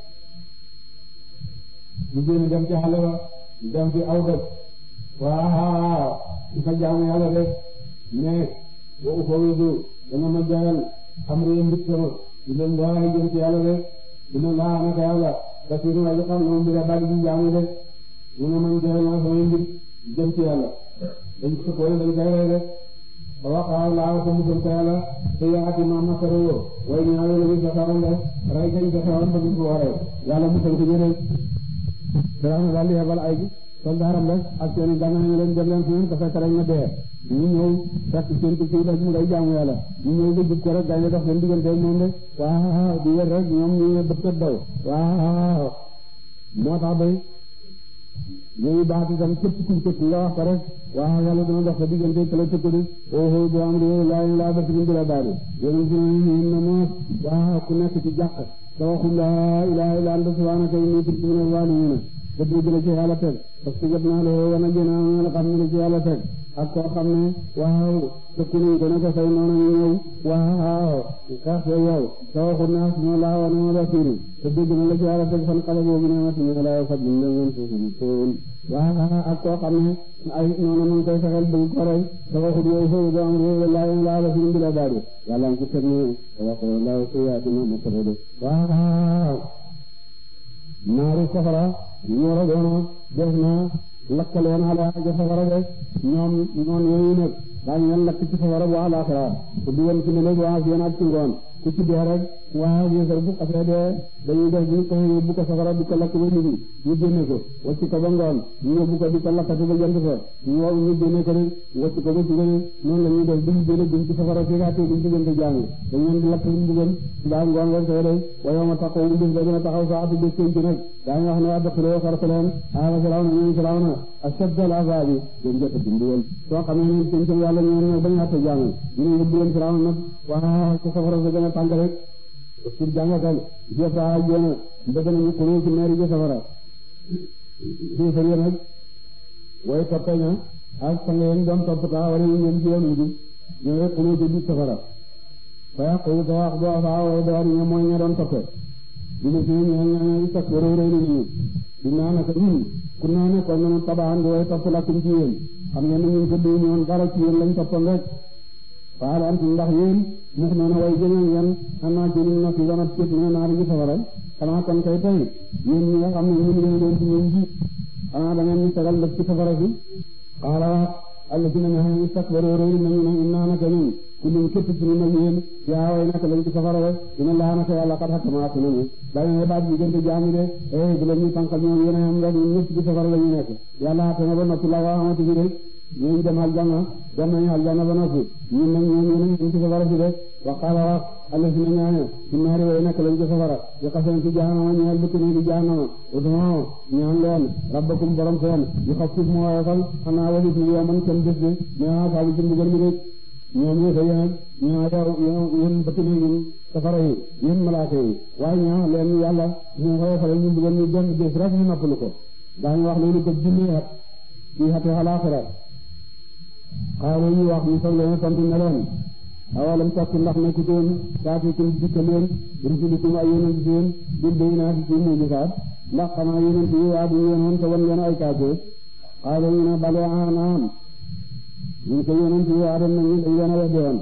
ñu génn dem ci xale ba dem ci aw dëkk waaw su fa jaamu yàlla de mais boo ko wéedu dana ma jagal xam nga yéen mbir sama di leen doxale jëm ci yàlla de dina laa naka yàlla kasiiru aji xam na moom bi daal di jaamu de mu ne man joxe naa samay mbir jëm ci yàlla dañ ko ko dañ koy rey de ba waxaa laa ko musal ko yàlla te yaati ma makaroo way ñaawe la ñu fexewoon de rey gañ fexewoon ba gis ko waree yàlla musal ko jëre Firawna daal di yebal ay soldaaram rek ak seen i gànnaay ñu leen dem leen fi ngeen ko fekk rek na dee ñu ñëw fekk seen ci kii rek mu ngay jaamu yàlla ñu ñëw ba jub ko rek gaynde dox seen diggante moom de waaw di wër rek ñoom ñu ne bëtt daw waaw moo tax bay ñooñu baax itam képp ku tëkk nga wax ko rek waaw yàlla dina dox sa diggante kala tëkk di oo bu am réew laa laa ba ci la daal yéen ci ñu na moos waaw ku nekk ci jàq te waxul laa ilaaha illa anta subhaanaka inni kuntu minaz zaalimiin dëgg dëgg la ci yàlla teg parce que jot naa la wana jënaa ñu la xam ne la ci yàlla teg ak koo xam ne waaw tëkku nañ ko ne ko say noonu ñu ñëw waaw xeex sa yow te waxul naa suma laa wana ma rasiru te dëgg na la ci yàlla teg fan xale boobu ne ma suñu laa faj ñu la ngeen suusi tool waaw ak koo xam ne ay noonu mu ngi koy fexeel bëgg ko rey te waxul yow foofu do am réew laa yéen laa la suñu bila daal yàlla ngi ko teg ne wax laa suyaati ma ma de waaw naari safara ñoo la doon def na lakkaleen ala ja safara de ñoom noon yooyu nag daañu leen lakk ci safara bu alaxira ku di woon ci ne léegi waa yéen ak ci ngoon ku ci dee rek waaw yéesal bu xasee dee dañuy def ñu ko yóbbu ko safara di ko lakk ba nit ñu génne ko wacc ko ba ngoon ñu yóbbu ko di ko lakkati ba jant fa ñu wow ñu génne ko rek wacc ko ba suba noonu la ñuy def duñ génne duñ ci safara fi gaa duñ ci gënte jàng dañ leen di lakk ñu mbugal daa ngoon rek tey day wayoo ma taxaw ñu def ba dina taxaw saa atu bés ci nag daañu wax ne waa dëkkaloo xarta leen aala firawna ñooñu firawna ashaddal azabi dañ jot a dimbugal soo xam ne seen seen yàlla ñoo nag bañu àtte jàng ñu ne yóbbu leen firawna nag waa ko safara sa gën a tàng rek pour jàngatal jota jona bëgg nañu xuloo ci meeri ja safara xiifar ya nag way toppe ña ak sang yeen doon topp taa wala ñu ñëm ci yoonu bi ñooy xuloo ci biir safara fa yaqulu ta wax doo faa way door ña mooy ña doon toppe dina ci ña ña sak wara rëy nañu di naa naka ñun ku naa ne kon nanu tabaan di way topp lakkum ci yéen xam ngeen ne ñun ko duñu woon dara ci yéen lañ toppoon rek faal antum ndax yéen mux noona way jëñeen yan xanaa ci nim na fi wana cét mina naari gi safara xanaa kon kay tey yéen ñi nga xam ne ñun ngeen doon ci ñun ji xanaa da ngeen ñu tegal def ci safara si xaala alla si na nga xam ne istakbaru réy nañu ne innaa naka ñun kullum képp ci ñun ak yéen yaa way naka lañ ci safara rek dina laa naka yàlla xat xakamaat nañu dañu ne baat diggante jaami de eh bu la ñuy tànkal ñoom yéen a xam rek ñun ñëpp ci safara la ñu nekk yàlla xate na ba noppi la waa xamante bi rek ñooñu dem aljanna dem nañu aljanna ba noppi ñun nag ñoo ñoo ñu ci safara si de wa qaala wax alla si na ñaane ci naari way nekk lañ ci safara yu xasan ci jahannama ñeel bëkk ni di jahannama udoo ñaan leen rabbakum borom seen yu xafif mu woyofal xanaa walit ni yow man kenn bés de mais saabu ci mbugal mi rek ñoom ñoo sa yéen ñaa yow yéen bëkk ni ñun safara yi yéen malaaka yi waaye ñaa leen yàlla ñu woyofal ñu mbugal ñu benn bés rek ñu noppalu ko daañu wax loolu ko junni at ci xate alaaxira xaaral ñu wax ñu soog leen tontu ne leen awalam takk ndax nekkutoon saatikum dikka leen rusulukum ay yonent seen bil bayyinaati ci mujisaat ndax xanaa yonent yi waa duñu yoon woon te wan leen ay kaatee xaaral ñu ne bale anaam ñun ko yonent yi waa dem nañu dañ leen a weddi woon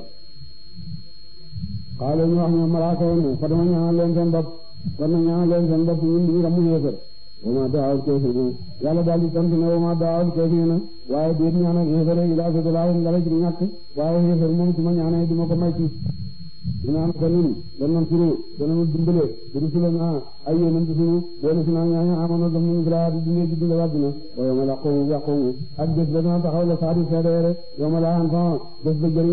xaaral ñu wax ñoom malaaka yi ne fa dama ñaanal leen seen bopp kon na ñaanal leen seen bopp ñun duñu ramu yéefar wa ma daawul kaafiriin yàlla daal di tontu ne wa ma daawul kaafiriin waaye déet ñaan ak yéefar ilaa sadalaahum dara ci ñàkk waaye yéefar moom su ma ñaanee duma ko may ci dinaan ko nin danañ suru danañ dimbale rusulana ay yonent suñu doon si naa ñaaña amoon dam nañu bilaa di dundee ci dundee wàdduna wa yawma laqumu yàqumu ak bés ba dana taxaw la saadi seedeere yawma laa an bés ba jëriñ ci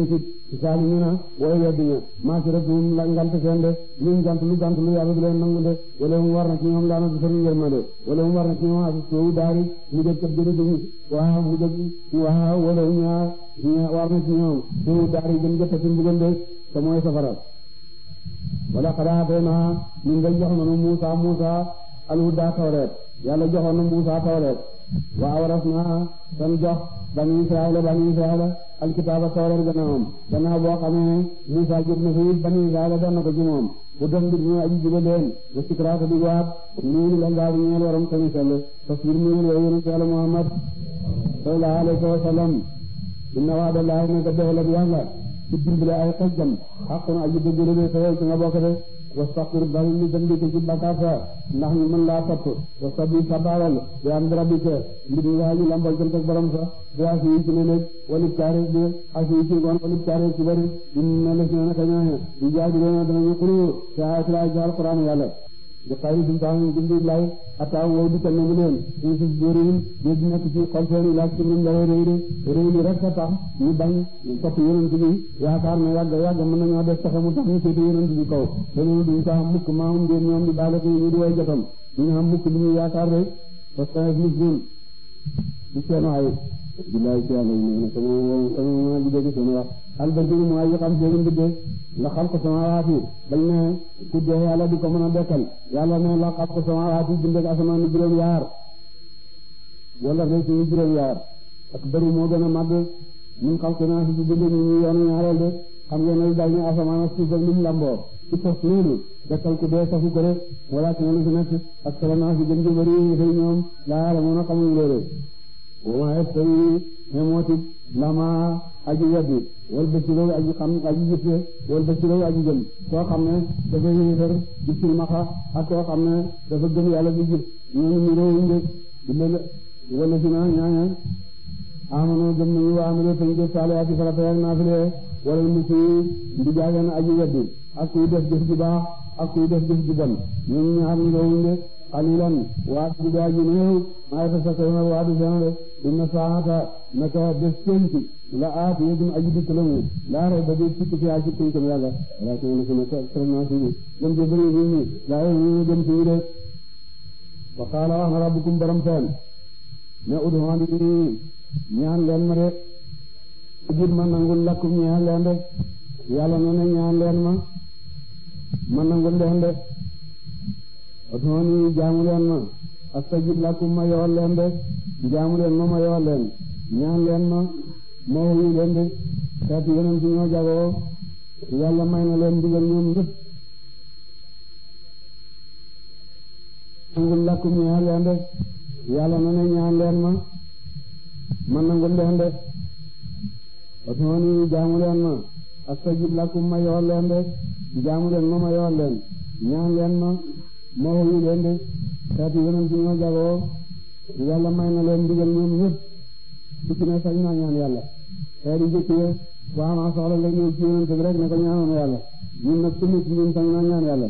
saali ñu na way weddi ña maasiratum la ngant seen de luñ gant lu gant lu yàlla du leen nangu de wala mu war na ci ñoom laana du sori yërmande wala mu war na ci ñoom asu soowu daari mu jëg kat jërëjëf waaw mu jëg waaw wala ñaa ñaa war na ci ñoom soowu daari gën jëkkati mbugal de te mooy safara wala xadaatee naa ñun day jox nanu Muusa Muusa alhuda tawreet yàlla joxoon na Muusa tawreet wa awras naa tan jox bani Israayila bani Israayila alkitaaba tawreet gannaawam gannaaw boo xamee ne Muusa jot na fi bani Israayila doon na ko ci moom bu def mbir ñu aji jiba leen wa sikraata di waat nuunu la ngaa ñeel waram tamit sell tasbir nuunu wa yonent yàlla Muhammad sallallahu alayhi wa sallam inna waadallaahi naka doxalat yàlla ci dimbale ay xejjam xaqun aji dëgg la de sa ci nga bokk de wastaxfir bari li dem di ko ci bakkaar sa ndax ñu mën laa topp wastabi sabaalal bi am rabbika mbir nga aji lambal jëm ak borom sa bi asi yi ci ne nekk walib caare bi asi yi ci ngoon walib caare ci bari inna la si naka ñooñe di jaaji doona danañu xuru ci ayat la ci alquran yàlla di xayri sultaan jëndi lay ataaw wow di kenn mu leen ñu si dóorin ñu di nekk ci xol seen ilaaj ci lim dara réy de réy li rek a tax ñu bañ topp yonent bi yaakaar na yàgg yàgg mën nañoo def taxe mu tax ñu seeti yonent bi kaw dañu duñ ko am mukk maamum ngeen ñoom di baale ko ñu di way jotam duñu am mukk li ñuy yaakaar de parce que muslim di seen ay billaay ci yàlla yi ne sama sama ma di dégg seen wax albarki bi mooy yi xam seen mbidde la xam ko sama waati bañ ne ku dee yàlla di ko mën a dekkal yàlla ne la xam ko sama waati bindeg asamaan ni juróom yaar wala day suñu juróom yaar ak bëri moo gën a màgg ñun xam ko naa si ci binde ñu ñu yoonu ñaareel de xam ngeen ne daal ñu asamaan ak suuf ak lim lamboo ci tos loolu dekkal ku dee safu ko rek wala ci lu fi nekk ak sala naa si gën ji bëri yi xëy ñoom laa la mën a xamuñ loolu wama yastawi xemooti lama aji weddi wal basirow aji xam aji gisse wal basirow aji gëm koo xam ne dafa yéefar di silmaxa ak koo xam ne dafa gëm yàlla di gis ñooñu ñu réewuñ de illa wala si na ñaaña amano gëm nañu wa amilo tañ def saalihaati farata ak naafile wala musi ndi jaagan aji weddi ak kuy def jëf ju baax ak kuy def jëf ju bon ñooñu ñaar ñu réewuñ de qalilan waa ji daa ji néew maa ngi fas yéene waa du seen de inna saata naka bés penc la aat yéegum aji dikk la mu laa rey ba di sikki fi aji pencam yàlla wala ci wala ci ne vraiment si gëm ci bëri nit ñi laa yow ñu gëm ci de wa qaala wax na rabbukum borom seen ne ud'uuni ñaan leen ma de ajib ma nangul lakkum ñaan leen de yàlla ne ne ñaan leen ma ma nangul leen de ud'uuni jaamu leen ma astajib lakum ma yool leen de jaamu leen ma ma yool leen ñaan leen ma ma wuyu leen de xeetu yeneen ci ñoo jagoo yàlla may na leen ndigal ñoom ñëpp nangul lakum ñaan leen de yàlla na ne ñaan leen ma ma nangul leen de ud'uuni jaamu leen ma astajib lakum ma yool leen de jaamu leen ma ma yool leen ñaan leen ma ma wuyu leen de xeetu yeneen ci ñoo jagoo yàlla may na leen ndigal ñoom ñëpp su ci ne sañ naa ñaan yàlla xeet yi jëkk ye waa maa soxla nga ñëw ci yonent bi rek ne ko ñaanoon yàlla ñun nag su nekk ñun sañ naa ñaan yàlla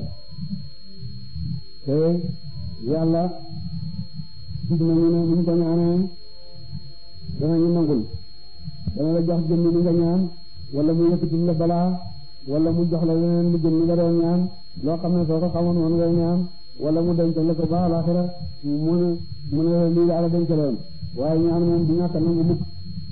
te yàlla gis nañu ne buñ ko ñaanee danañu nangul dana la jox jëmmi li nga ñaan wala mu yëkkati la balaa wala mu jox la leneen lu jëm li nga doon ñaan loo xam ne soo ko xamoon woon ngay ñaan wala mu denc la ko ba alaxira mu ne mu ne lii la ala dencaloon waaye ñaan moom du ñàkk a nangu mukk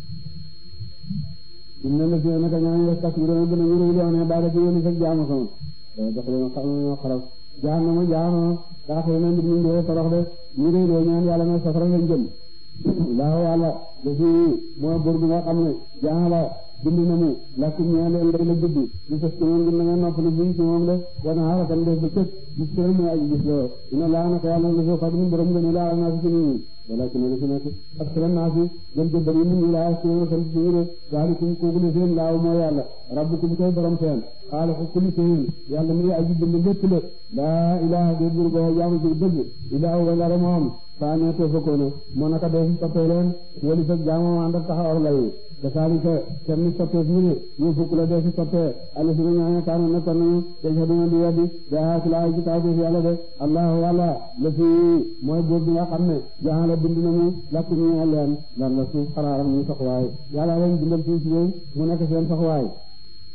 inna la si naka ñaan yastakbiruna gën a ñu réy loone baada ci yéen fekk jaamu sama dox leen xam ñoo xaraf jaanama jaanama daa xëy na nit ñi dee torox de ñu réy loo ñaan yàlla na safara lañ jëm laaw yàlla dafi moo bur bi nga xam ne jaala bind na mu lakkum ñaan leen day la gudd ñu fes ci moom na nga noppalu bi ci moom de wana xara kan def ba cëg gis tëral mooy aji gis loo ina laa naka yàlla la soo xam borom nga ne laa naa fi ci nit ñi wala ci ne fi nekk ak sala naa fi gën jë bëri nit ñi laa ci ma sant ci ñu de daalikum kooku ne seen laaw moo yàlla rabbukum koy borom seen xaaliqu kulli shay'in yàlla mi aji bind lépp la laa ilaha de bur go jaamu ci dëgg ilaahu wa la moom saa ne te fokkoona moo naka dee fi toppee leen wali fekk jaamoo ànd ak taxawar lay kasaalika kenn ni soppeef ñu ne ñu fukk la dee fi soppee alla si na ñaaña kaanu nekkoon nañu dañ duna di weddi daa ci laa ci kaw yàlla de allahu yàlla la fi mooy buur bi nga xam ne jaxala bind nañu lakku ñu leen lan la suuf xaraaram ñu soxwaay yàlla leen bindal fii ci yooyu mu nekk seen soxwaay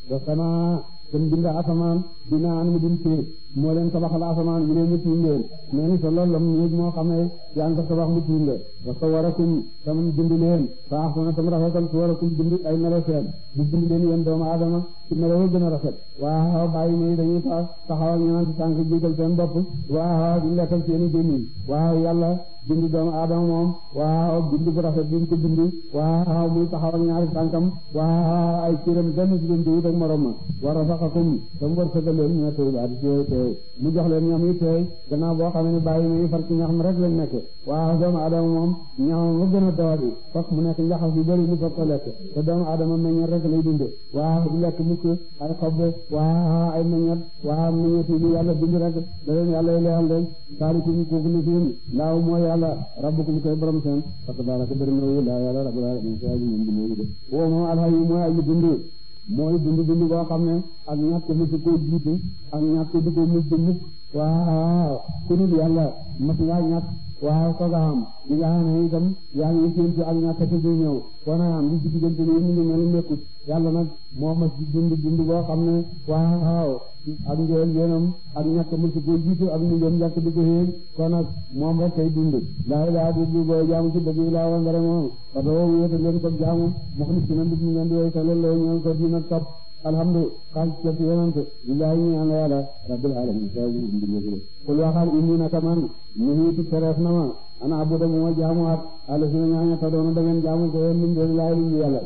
wa sama te bind asamaan dina an mu dim séet moo leen tabaxal asamaan bi leen mu tiim leen nee ni sa loolu lam néeg moo xam ne yaa ngi ko tabax mu tiim la wa sawarakum tam bind leen fa ahsana tam rafetal suwarakum bind ay melo seen di bind leen yéen doomu aadama ci melo yu gën a rafet waaw bàyyi nii dañuy tax taxaw ak ñaan ci tànk jiital seen bopp waaw di lekkal seeni gémmiñ waaw yàlla bind doomu aadama moom waaw bind bu rafet bi mu ko bind waaw muy taxaw ak ñaari tànkam waaw ay cëram benn ci leen di wut ak morom ma wa razaqakum tam wërsëgal leen ñoo tey baat ci tey mu jox leen ñam yi tey gannaaw boo xam ne bàyyi nii far ci ñax mi rek lañ nekk waaw doomu aadama moom ñaxam mu gën a tawati fokk mu nekk njaxas yu bëri mu fokk ko lekk te doomu aadama meññet rek lay dund waaw du lekk mukk ay xob waaw ay meññet waaw meññet yi yàlla bind rek da leen yàlla leexal leen saalikum kooku ni fiin laaw mooy yàlla rabbukum koy borom seen parce que daala ko bëri na wu laa yàlla rabbul alamin sa aji moom dund de woo moom alxayi mooy aji dund mooy dund dund boo xam ne ak ñàkk mujj koo jiitu ak ñàkk di ko mujj mukk waaw ku dul yàlla mas ngaa ñàkk waaw sooga am di nga xam ne itam yaa ngi séentu ak ñàkk te du ñëw kon am li ci diggante ni ñu ngi mel nekkut yàlla nag moo mas di dund dund boo xam ne waaw ak njël yéenam ak ñàkk mujj koo jiitu ak mu jëm ñàkk di ko xéeg kon nag moom rek kay dund laa ilaa di du boo jaamu ci dëgg laa wa ngara moom parce que woowu wéete leen ko jaamu mox ni si na ndig ñu ngeen di woy te loolu la ñëw ko dina topp alhamdu xaal ci ci yonante lillahi ñu ñaan yàlla rabbil alamin sa ñu ngi ngi kul waxal inni naka man ñu hiiti tereef na ma ana abuda mu ma jaamuwaat ala si na ñaaña ta doona da ngeen jaamu ko yéen min doon laay lu yàlla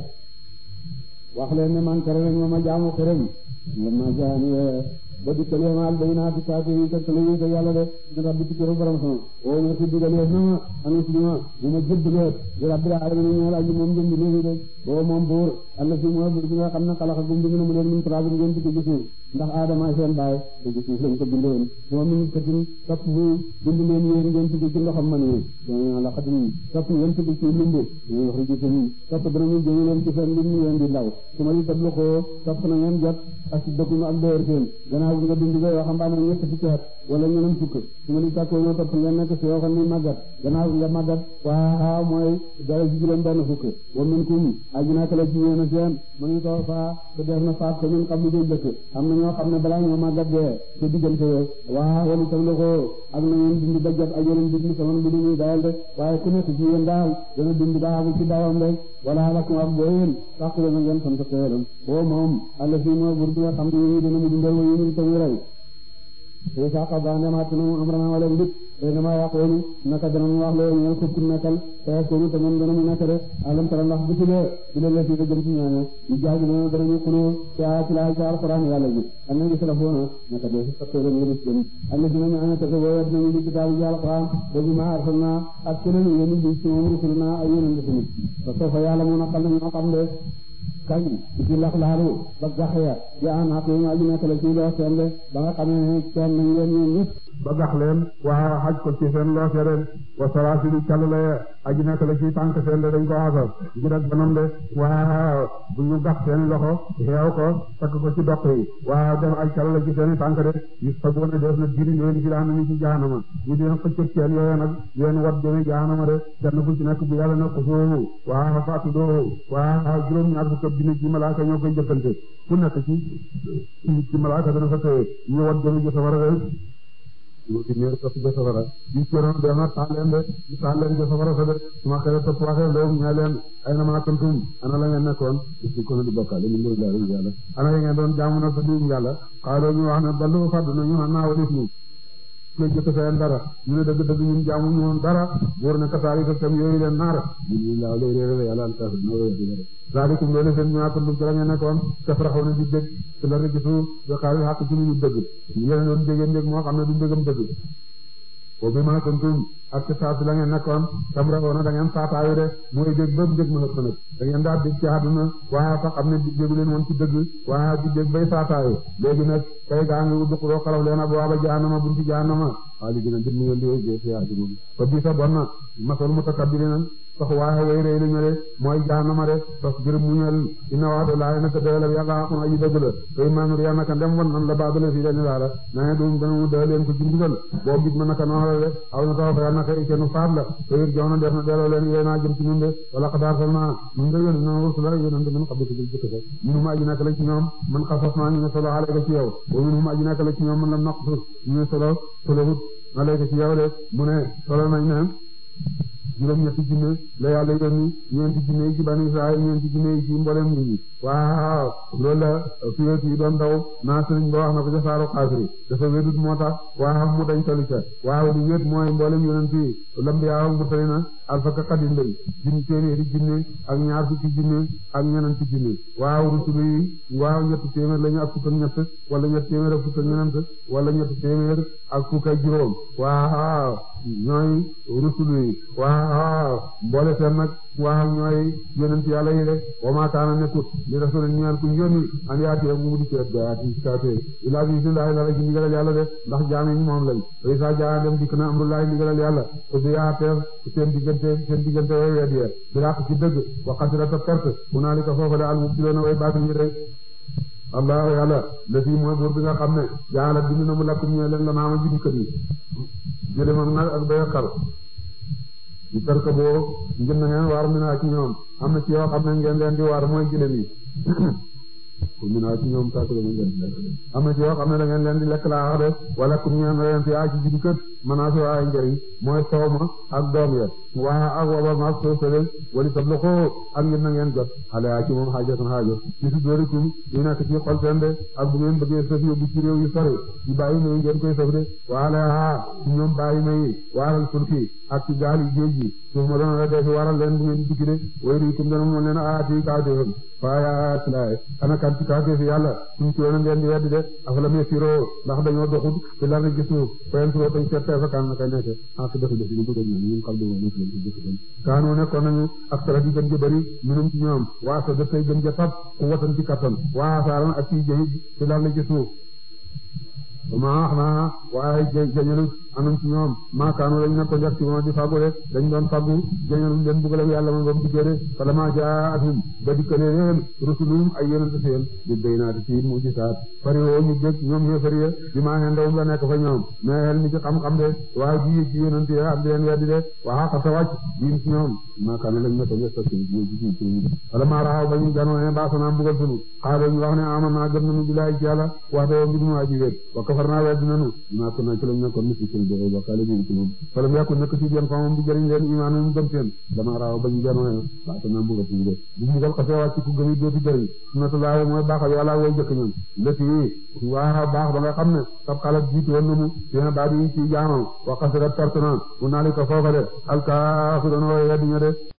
wax leen ne man tere nañ ma ma jaamu xërëm lama jaani ba dikkal yemaal baynaati kaati yi tegtal yi ko yàlla de ñu rabbi ci këru borom sama o ma ci digal yees na ma anu si ma bu ma jëbbaleet di rabbil alamin ñeel aji moom jëmbi léegi de boo moom buur alla si mooy buur bi nga xam ne xalaxa gum bind na mu leen min turaabin ngeen di ko gisuuf ndax aadama seen baay te gisuuf lañ ko bindoon moom min katin topp bu bind leen yéen ngeen tugg ci ndoxam man yi dona la xatin topp ngeen tugg ci limb ñu wax riji seen topp danañu jëñu leen ci seen lim ngeen di ndaw su ma di tablu ko topp na ngeen jot ak si dëkkum ak dóor seen gannaaw bi nga dund ko yoo xam baa ne ñett fukki at wala ñeneen fukk su ma di tàkkoo ñoo topp ngeen nekk si yoo xam ni màggat gannaaw bi nga màggat waaw mooy dara ci juróom benn fukk wa min kum aji naa kala ci yéen a seen ma ngi ko faa te def na faat ko ñun xam li day jëkk am na ñoo xam ne balaa ñoo màggat dee te diggante yoo waaw wala tam la ko ak na ngeen dund ba jot ak yeneen dig ni sama bi muy dayal de waaye ku nekk ci yéen daal dana dund daa ci dawam rek wala lakum ak boo yéen sax la ngeen sant xeeram boo moom àlla fii moo bur bi nga xam ne dina mu dundal wa yéen tamit rey te sax ba ndemaat na mu am rana wala mbit te dama yàqoonu naka dana mu wax loolu ñeel ko ku nekkal te koonu te moom dana mu nekk de alam tara ndax bu tule bi la lefi da jëm ci ñaane yu jaagi noonu danañu xuloo ci a ci laay ci alquran yàlla ji am na ngi salafoona naka dee si fattee leen ngëlis jëm am na dina ñaane te boo wet nañu li kitaabu ji alquran ba bi ma arsalna ak keneen yéen bi ci moom rusulna ay yéen a ngi fa soo fa yàlla mu naqal na ñoo xam de kañ ci lax laalu ba gax ya ya an xaq yi nga aju nekk la ci loo seen de ba nga xamee ne seen nañ leen ñoom ñëpp ba gax leen waa xaj ko ci seen loo seen wa salaasilu call la aju nekk la ci tànk seen de dañ ko xasal ngir ak banam de waa bu ñu gax seen loxo xeew ko takk ko ci doq yi waa def ay call la ci seen tànk de yu sagoona def na diri leen fi daan ni ci jaanama ñu dina xëccëg seen yooyu nag leen wat jëme jaanama de kenn ku ci nekk bu yàlla ne xusoo waa faatu doo waa juróom ñaar fukk dina ci malaaka ñoo koy jëkkante ku nekk ci ci malaaka dana fa tëye ñu wat jëme ji safara de ñu ci neer topp ja safara ñu cëroon def na taal leen de ñu taal leen ja safara sa de su ma xëy topp waxee loolu ñaa leen ay na maa kuntum ana la ngeen nekkoon ci ko di bokkaale ñu ngi lay yàlla ana ya ngeen doon jaamu na sa diim yàlla xaaloo ñu wax ne ballu fàddu na ñu xam naa walis ñu koy jëkk seen dara ñu ne dëgg dëgg ñun jaamu ñu woon dara buur ne kasaari ko tam yooyu leen naar ñu ñu laaw lay réeré yàlla al kafir no wéy dara zalikum loolu seen ñaa kuntum ci la ngeen nekkoon tafraxu na di dëgg ci la rek gisu bi xaari xàq ci ñu dëgg ñu leen doon dégg ndég moo xam ne du ndégam dëgg boo bi ma kuntum ak ci saa si la ngeen nekkoon tam raxoona da ngeen saataayu de mooy dégg ba dégg mën a pënëg da ngeen daa dégg ci àdduna waa sax xam ne déggu leen woon ci dëgg waa di dégg bay saataayu léegi nag kay gaa ngi udduquloo xalaf leen ab waaba jaanama bunti jaanama xaalis dina jëm ngeen di wéy fiyaa ci moom ko bi sa bon na masal mutakabbirina sax waaye way rëy lañu de mooy jaanama de tos bir muñal ina waado laay naka doyalab yàlla xaqun aji dëgg la koy maanur ya naka ndem wan nan la baadale fii dani laala nae dum dana mu da leen ko ci ndigal boo gis ma naka noonu la de aw na taw fa ya naka ikenu faat la te it jox na def na delloo leen yéen a jëm ci ñun de wala xadaar sal naa ñun de yónni na rusula yónante min xabli ci jëkk sa minum aji naka la ci ñoom man xasas naa ñu ne solo alayka ci yow wa minum aji naka la ci ñoom man lam naqsus ñu ne solo solowut alayka ci yow de mu ne solo nañ ne juróom ñetti junne la yàlla yónni ñeenti junne yi ci bani Israël ñeenti junne yi ci mboolem nit ñi waaw loolu la fiyeet yi doon daw naa sëriñ ba wax na ko ca saaru xaasiri dafa wédut moo tax waaw mu dañ toli ca waaw lu wéet mooy mboolem yonent yi lambiyaa murtali na alfaka xadin lañ junni téeméeri junne ak ñaar fukki junne ak ñenenti junne waaw rusulu yi waaw ñetti téeméer lañu ak fukk ak ñett wala ñetti téeméer ak fukk ak ñenent wala ñetti téeméer ak fukk ak juróom waaw ñooy rusulu yi waaw mboole seen nag waaw ñooy yonent yàlla yi de wa maa kaana nekkut li rasul ñaan ku yónni an yaati ak mu di ceet gaati kaate ilaa bi billahi la rek ci ndigalal yàlla de ndax jaam yi moom lañ way sa jaa dem dikk na amrullahi ndigalal yàlla ko bi yaa teef seen diggante seen diggante way wedd ya biraq ci dëgg wa xasira ta perte hunaalika foofale al mubtiloona way baatu ñi rek allah yàlla la fii mooy buur bi nga xam ne jaala bind na mu lakk ñee leen la naama juddikat yi jëlemam nag ak bay xar di tarka boo ngeen na ngeen waar mi naa ci ñoom am na ci yoo xam ne ngeen leen di waar mooy jëlem yi ku mi naa ci ñoom tàkk la ngeen lekk am na ci yoo xam ne da ngeen leen di lekk laa wax de wala ku ngeen leen fi yaa ci juddikat manaa so ay njëriñ mooy soow ma ak doom ya waa ak waba maag soo sële wali sab ko ak ngeen na ngeen jot xale yaa ci moom xaajo san xaajo ci su dóorikum yu nekk ci xol seen de ak bu ngeen bëggee sëf yóbbu ci réew yu sori ci bàyyi may ngeen koy sëf de waale aa ci ñoom bàyyi may waaral sulki ak ci gaal yi géej gi suuf ma doon la dee fi waral leen bu ngeen di tukki de way riikum dana moom leen aati kaawteefam faaya tilaay ana kan ci kaawteefi yàlla suñ ci woon ngeen di weddi de afalam yasiroo ndax dañoo doxut ci lar gi suuf fayen soo tañ seet fa kan na kay nekk ak def def ñu bëgg ñu ñu xam do nekk leen ci dëkk dem kaanoo nekkoon nañu ak sara di gën ja bëri minum ci ñoom waa sa dafay gën ja tab ku watan ci kattan waa saaran ak ci jëhit ci lar gi suuf ma wax naa waaye jañalu anam ci ñoom maakaanu lañ nekkoon def ci moom di fàggu de dañ doon fàggu jañalu leen buggal ak yàlla moom ba mu dikkee de falamaa jaatum ba dikkalee leen rusulum ay yonente seen di baynaati ci mujisaat fari woo ñu dégg ñoom xéefari ya bi maa xen ndawum la nekk fa ñoom mais xel mi ci xam-xam de waaye ji ci yonente ya am di leen weddi de waa xasa wàcc biim ci ñoom maakaanu lañ nekkoon def ci ji ci ñu falamaa raxaw ba ñu janoo ne baasana mbugal sunu xaalo ñu wax ne aman naa gëm nañu bilaay ci yàlla wax de mbir mu aji wéet wa kafar naa weddi nañu maa ko naa ci lañ nekkoon misi seen de bokkaale bi ci moom falam yàkku nekk ci yéen fa moom di jëriñ leen imaan ñu gëm seen dama raaw ba ñu janoo baasana mbugal sunu de bu mbugal xasee wàcc ku gëm yi dootu jëriñ sunnatullaahi mooy baaxal yàlla way jëkk ñoom lëti waa baax ba nga xam ne sab xalat jiitu woon na mu seen baat yi ci jaamam wa xasirat perte na mu naali ko foofale alkaafiroon way weddi ña de